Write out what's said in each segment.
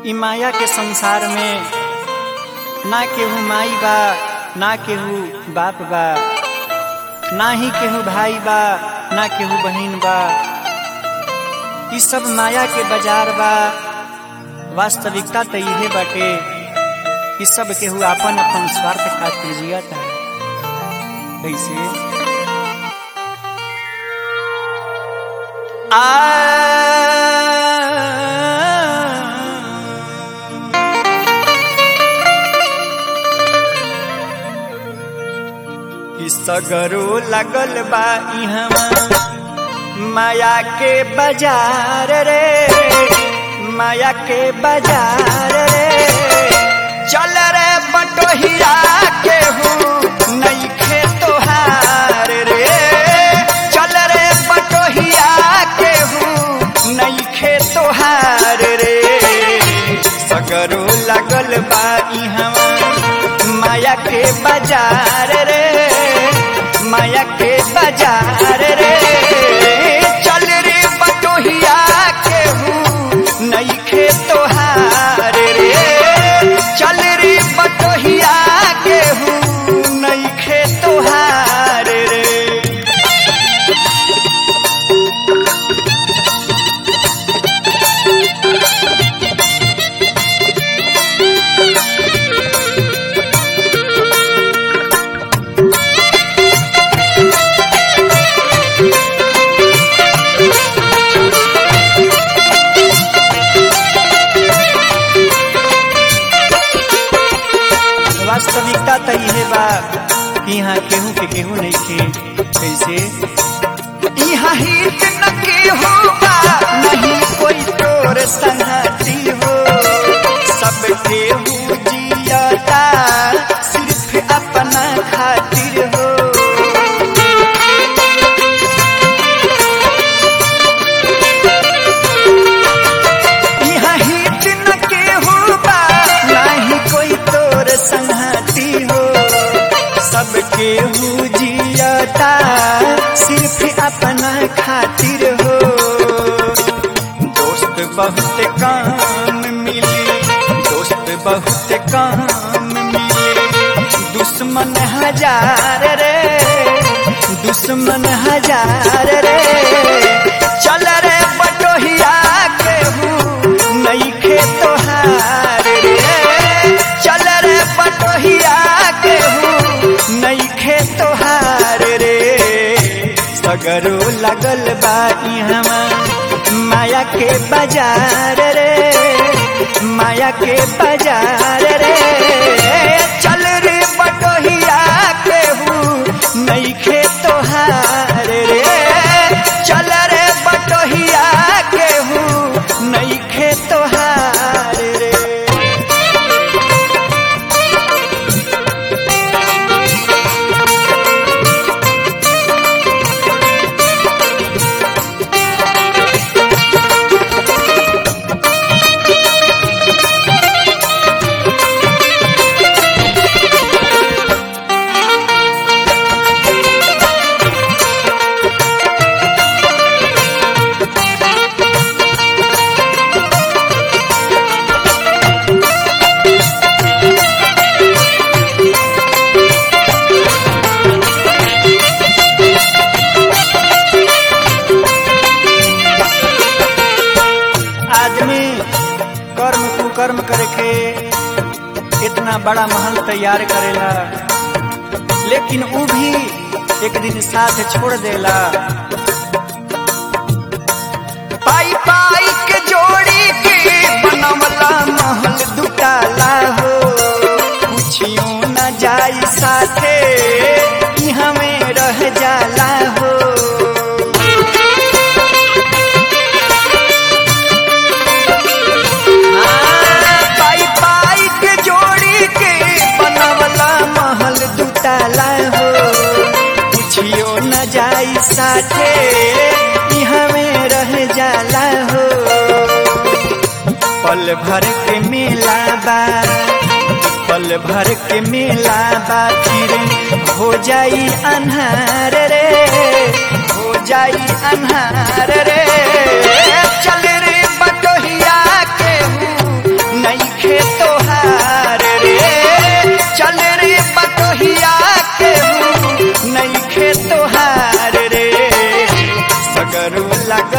इ माया के संसार में ना केहू माई बा ना केहू बाप बा ना ही केहू भाई बा ना केहू बहिन बा इ सब माया के बाजार बा वास्तविकता तो इहे बाटे इ सब केहू आपन अपन स्वार्थ खातिर जियता कैसे आ सगरो लगल बा इहवा माया के बाजार रे माया के बाजार रे चल रे बटोहिया के हूँ नहीं खे तोहार रे चल रे बटोहिया के हूँ नहीं खे तोहार रे सगरो लगल बा इहवा माया के बाजार रे माया के बाजार रे चल रे बटोहिया के हूँ नहीं खे तोहार रे चल रे बटोहिया के हूँ नहीं खे तोहार रे वास्तविकता तो इहे बा कि यहाँ केहू के केहू नहीं खे कैसे यहाँ हित न केहू बा नहीं कोई तोर संगति हो सब केहू जियता सिर्फ अपना खातिर हो यहाँ हित न केहू बा नहीं कोई तोर संगति हो सब केहू जियता सिर्फ अपना खातिर हो दोस्त बहुत काम मिले दोस्त बहुत काम मिले दुश्मन हजार रे दुश्मन हजार रे चल रे बटोहिया के हूँ नहीं खे तोहार रे चल रे बटोहिया के हूँ नहीं खे तोहार रे सगरो लगल बा इहवा माया के बाजार रे माया के बाजार रे चल रे बटोहिया के हूँ नहीं खे तोहार रे चल रे बटोहिया के हूँ नहीं खे तोहार रे आदमी कर्म कुकर्म करके इतना बड़ा महल तैयार करेला लेकिन ऊ भी एक दिन साथ छोड़ देला पाई पाई के जोड़ी के बनवला महल दुटाला हो कुछियो न जाई साथे इहाँ में रह जाला हो पाई पाई के जोड़ी के बनवला महल दुताला हो कुछियो न जाई साथे इहाँ में रह जाला हो पल भर के मेला बा पल भर के मेला बा फिर हो जाई अन्हार रे हो जाई अन्हार रे चल रे बटोहिया के हूँ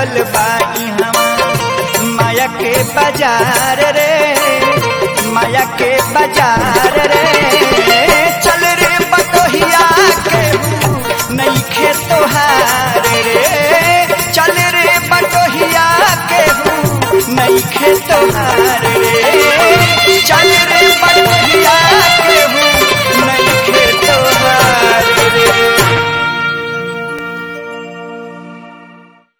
लागल बा इहवा माया के बाजार रे माया के बाजार रे चल रे बटोहिया के नहीं खे तोहार रे चल रे बटोहिया के नहीं खे तोहार रे चल रे